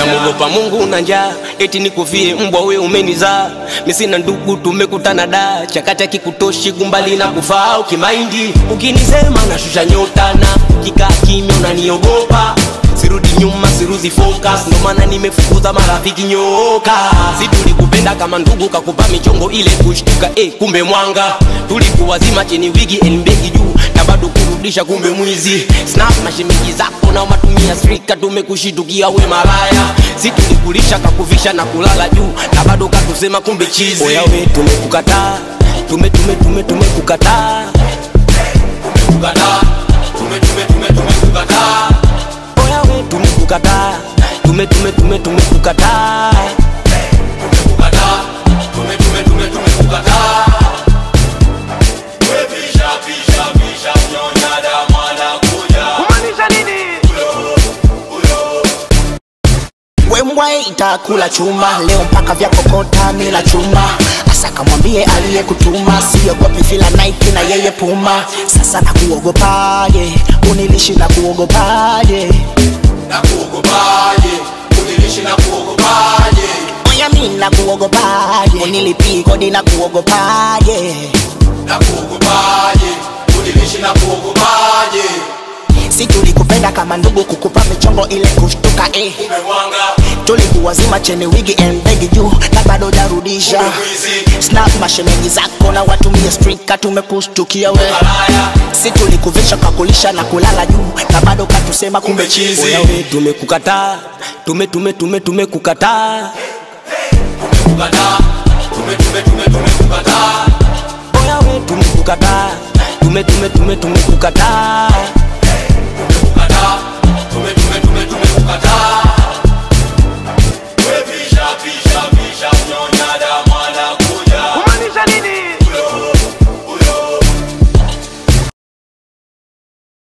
namuogopa Mungu na njaa, eti nikufie mbwa we umenizaa. Mimi sina ndugu, tumekutana da chakati kikutoshi kumbali na kufaa ukimaindi. Ukinisema nashusha nyota na kikaa kimya unaniogopa sirudi nyuma siruzi focus ndo maana nimefukuza marafiki nyoka si tulikupenda kama ndugu kakupa michongo ile kushtuka eh, kumbe mwanga tulikuwa zima chini wigi elmbegi juu na bado kurudisha kumbe mwizi snap mashemeji zako na matumia strika tumekushitukia we malaya si tulikulisha kakuvisha na kulala juu na bado katusema kumbe chizi oya we tumekukataa tume tume tume tumekukataa tumekukataa tume tume tume tumekukataa oya we tumekukataa tume tume tume tumekukataa tumekukataa tume tume tume tumekukataa wembwa itakula chuma leo mpaka vya kokota mila chuma asa kamwambie aliyekutuma siogopi vila Nike na yeye puma sasa nakuogopaje unilishi na kuogopaje na kuogopaje unilishi na kuogopaje oya mi na kuogopaje unilipii kodi na kuogopaje na kuogopaje unilishi na kuogopaje si tulikupenda kama ndugu kukupa michongo ile kushtuka eh. umemwanga tulikuwa zima cheni wigi embegi juu na bado jarudisha mwizi snap mashemeji zako na watumie strika tumekushtukia we malaya si tulikuvisha kakulisha na kulala juu na bado katusema kumbe chizi oya we tumekukataa tume tume tume tumekukataa tumekukataa